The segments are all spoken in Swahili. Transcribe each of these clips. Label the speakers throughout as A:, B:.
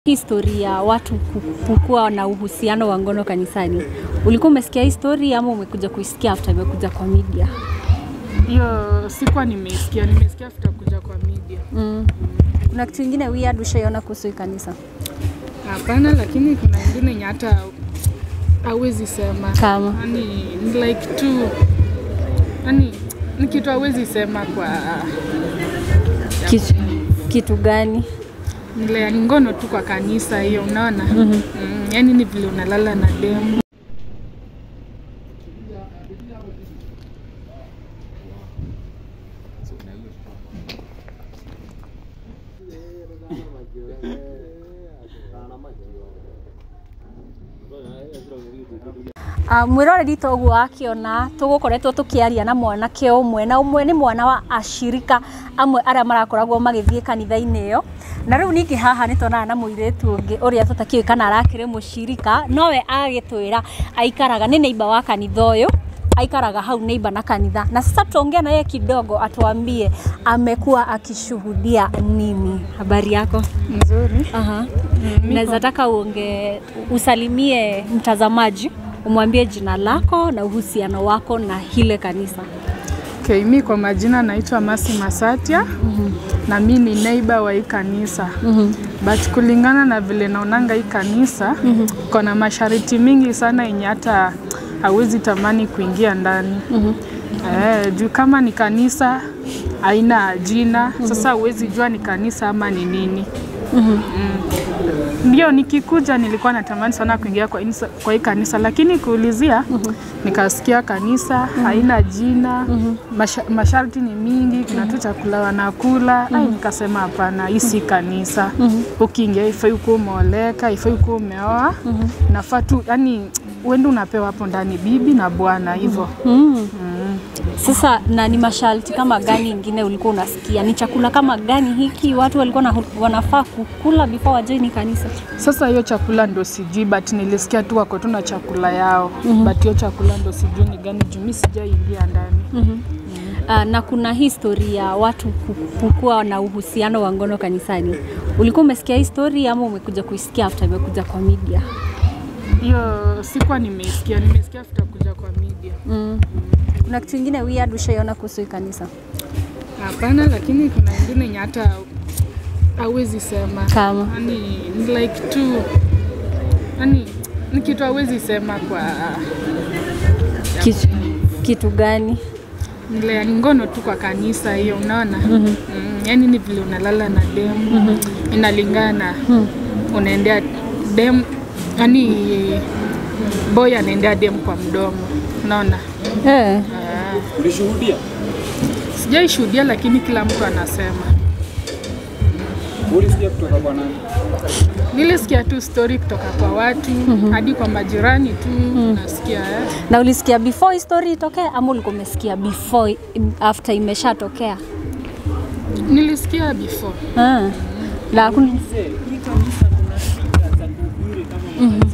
A: Historia ya watu kukuwa na uhusiano wa ngono kanisani. Ulikuwa umesikia hii story ama umekuja kuisikia after imekuja kwa media?
B: Hiyo sikuwa nimeisikia, nimesikia after kuja kwa media.
A: Mm. Kuna kitu ingine weird ushaiona kuhusu hii kanisa?
B: Hapana, lakini kuna ingine yenye hata hawezi sema.
A: Kama?
B: Yaani ni like tu yani ni kitu hawezi sema kwa
A: Kitu, kitu gani?
B: ile yani ngono tu kwa kanisa hiyo, unaona? Mm, yani ni vile unalala na demu.
A: Uh, mwiroreri toguo akiona tugukoretwo tukiaria na mwanake umwe na umwe ni mwana wa ashirika amwe aria marakoragwo magithie kanitha-ini iyo na riu ningĩ haha nĩ tuonaga na mũirĩtu ũngĩ ũrĩa tũtakĩũĩ kana arakĩrĩ mũcirika nowe agĩtwĩra aikaraga nĩ neighbor wa kanitha ũyũ aikaraga hau neighbor na kanitha na sasa tuongea na yeye kidogo atuambie amekuwa akishuhudia nini habari yako
B: Nzuri.
A: Aha. Naweza taka uonge usalimie mtazamaji, umwambie jina lako na uhusiano wako na hile kanisa.
B: Okay, mi kwa majina naitwa Masi Masatia na mi ni neighbor wa hii kanisa but kulingana na vile naonanga hii kanisa kuna masharti mingi sana yenye hata hawezi tamani kuingia ndani eh, juu kama ni kanisa haina jina sasa huwezi jua ni kanisa ama ni nini ndio nikikuja nilikuwa natamani sana kuingia kwa, inisa, kwa hii kanisa lakini kuulizia nikasikia kanisa haina jina masha, masharti ni mingi kuna tu chakula wanakula ai nikasema hapana hii si kanisa ukiingia ifai ukuwa umeoleka ifai ukuwa umeoa nafaa tu yani uende unapewa hapo ndani bibi na bwana hivyo
A: Mm. Sasa na ni masharti kama gani ingine ulikuwa unasikia? Ni chakula kama gani hiki watu walikuwa na, wanafaa kukula before wajoini kanisa?
B: Sasa hiyo chakula ndo sijui, but nilisikia tu wako tu na chakula yao but hiyo chakula ndo sijui ni gani juu mi sijaingia ndani.
A: Uh, na kuna historia ya watu kukuwa na uhusiano wa ngono kanisani. Ulikuwa umesikia hii story ama umekuja kuisikia after imekuja kwa media?
B: Hiyo sikuwa nimeisikia, nimesikia after kuja kwa media.
A: Mm. Kuna kitu ingine weird ushaiona kuhusu hii kanisa?
B: Hapana, lakini kuna ingine yenye hata hawezi sema.
A: Kama?
B: Yani ni like tu yani ni kitu hawezi sema kwa
A: Kitu, kitu gani?
B: ile yani ngono tu kwa kanisa hiyo, unaona? mm yani ni vile unalala na demu inalingana unaendea demu yani boy anaendea demu kwa mdomo, unaona?
A: Eh.
C: Ulishuhudia?
B: Sijaishuhudia, lakini kila mtu anasema.
C: Ulisikia kutoka kwa nani?
B: Nilisikia tu story kutoka kwa watu hadi kwa majirani tu nasikia eh.
A: Na ulisikia before hii story itokee ama ulikuwa umesikia before after imeshatokea?
B: Nilisikia before.
A: Ah. La kun...
C: Mzee, hii kanisa kuna shida za kuhubiri kama makanisa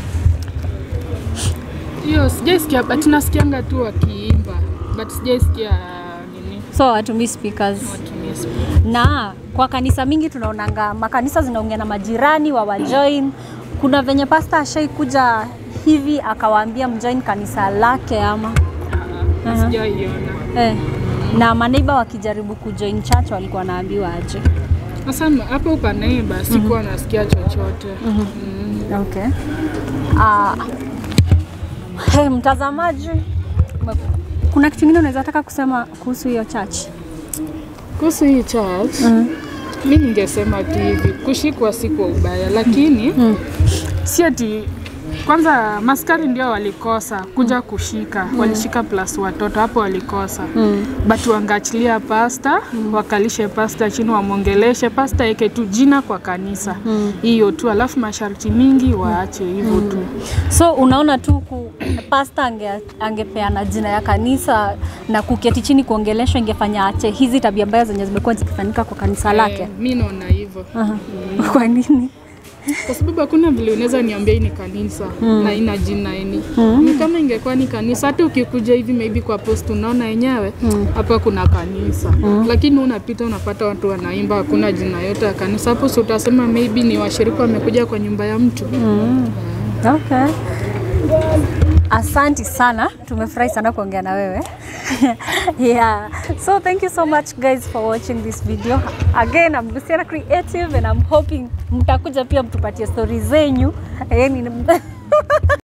B: Hiyo sijaisikia but nasikianga tu wakiimba but sijaisikia nini
A: so watumii speakers
B: watumie speaker.
A: na kwa kanisa mingi tunaonanga makanisa zinaongea na majirani wa wajoin. Kuna venye pasta ashaikuja hivi akawaambia mjoin kanisa lake ama
B: Ah, ah, Sijaiona.
A: eh. Na maneiba wakijaribu kujoin church walikuwa wanaambiwa aje.
B: Sasa m- hapo kwa neighbor sikuwa nasikia chochote. Mm.
A: Okay. Ah, hey, mtazamaji, ume- kuna kitu kingine unaweza taka kusema kuhusu hiyo church?
B: Kuhusu hii church mi ningesema tu hivi, kushikwa si kwa ubaya, lakini si ati kwanza maskari ndio walikosa kuja kushika, walishika plus watoto hapo walikosa but wangeachilia pasta wakalishe pasta chini, wamwongeleshe pasta, eke tu jina kwa kanisa hiyo tu, alafu masharti mingi waache hivyo tu.
A: So unaona tu ku, pasta ange, angepeana jina ya kanisa na kuketi chini kuongeleshwa ingefanya ache hizi tabia mbaya zenye zimekuwa zikifanyika kwa kanisa lake.
B: Eh, mi naona hivyo.
A: Aha. Kwa nini?
B: kwa sababu hakuna vile unaweza niambia hii ni kanisa na ina jina eni mm. kama ingekuwa ni kanisa hata ukikuja hivi maybe kwa post unaona yenyewe hapa kuna kanisa lakini unapita unapata watu wanaimba hakuna jina yote ya kanisa hapo si utasema maybe ni washirika wamekuja kwa nyumba ya mtu
A: Okay. Asanti sana, tumefurahi sana kuongea na wewe. yeah. So thank you so much guys for watching this video. Again, I'm Luciana Creative and I'm hoping mtakuja pia mtupatie stories zenyu. Yani